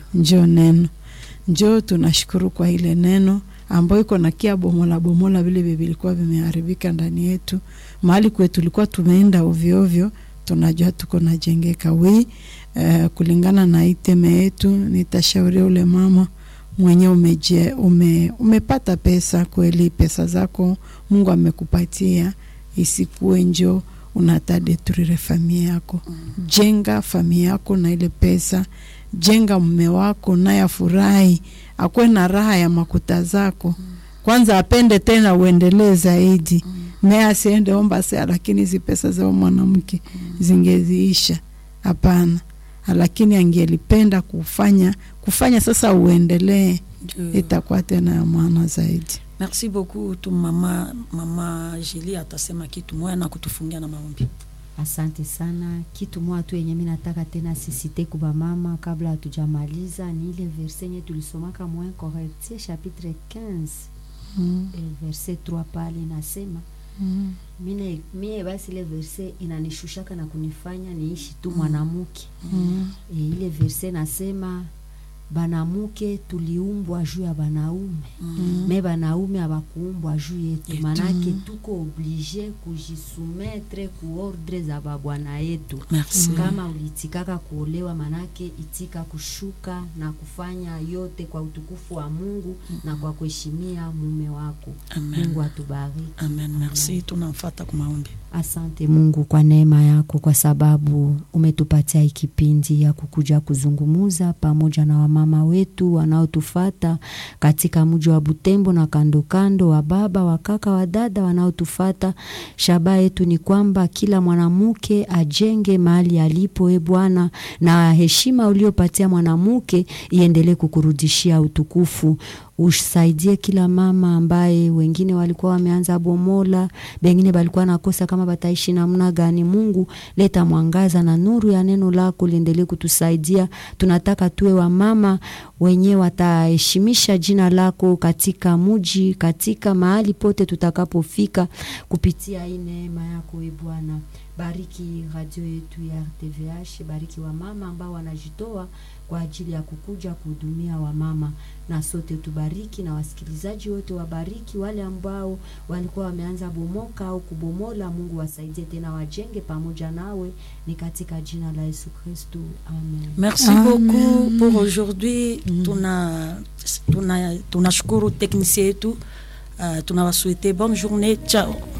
njo neno njo tunashukuru kwa ile neno ambayo iko na kia bomola bomola vile vilikuwa vimeharibika ndani yetu mahali kwetu tulikuwa tumeenda ovyo ovyo tunajua tuko najengeka wi uh, kulingana na iteme yetu nitashauria ule mama mwenye umeje, ume, umepata pesa kweli pesa zako mungu amekupatia isikuwe njo unatadeturire familia yako jenga familia yako na ile pesa jenga mume wako naye afurahi akuwe na raha ya makuta zako kwanza apende tena uendelee zaidi naye asiende omba sea lakini hizi pesa zao mwanamke zingeziisha hapana lakini angelipenda kufanya kufanya sasa uendelee Ndio. itakuwa tena ya maana zaidi merci beaucoup tu mama mama Julie atasema kitu moya na kutufungia na maombi Asante sana. Kitu moja tu yenye mimi nataka tena sisite kuba mama kabla hatujamaliza ni ile verse yenye tulisomaka mwa Corinthiens chapitre 15 mm. eh, verse 3 pale inasema Mm. mine mie basi ile verse inanishushaka na kunifanya niishi tu mwanamke Mm. e, ile verse nasema banamuke tuliumbwa juu ya banaume Mm. me banaume abakuumbwa juu yetu Yetu. manake tuko oblige kujisumetre ku ordre za babwana yetu merci kama uliitikaka kuolewa manake itika kushuka na kufanya yote kwa utukufu wa mungu na kwa kuheshimia mume wako amen mungu atubariki amen merci tunamfata kwa maombi Asante Mungu kwa neema yako, kwa sababu umetupatia hii kipindi ya kukuja kuzungumuza pamoja na wamama wetu wanaotufata katika mji wa Butembo na kando kando, wa baba, wa kaka, wa dada wanaotufata. Shabaha yetu ni kwamba kila mwanamke ajenge mahali alipo, e Bwana, na heshima uliopatia mwanamke iendelee kukurudishia utukufu usaidie kila mama ambaye wengine walikuwa wameanza bomola, bengine balikuwa nakosa kama bataishi namna gani. Mungu, leta mwangaza na nuru ya neno lako liendelee kutusaidia. Tunataka tuwe wamama wenye wataheshimisha jina lako katika muji, katika mahali pote tutakapofika, kupitia hii neema yako e Bwana. Bariki radio yetu ya RTVH, bariki wamama ambao wanajitoa kwa ajili ya kukuja kuhudumia wamama, na sote tubariki, na wasikilizaji wote wabariki, wale ambao walikuwa wameanza bomoka au kubomola. Mungu wasaidie tena, wajenge pamoja nawe, ni katika jina la Yesu Kristu, amen. merci Amen. beaucoup pour aujourd'hui tuna tuna tunashukuru technicien yetu uh, tunawasouhaiter bonne journée ciao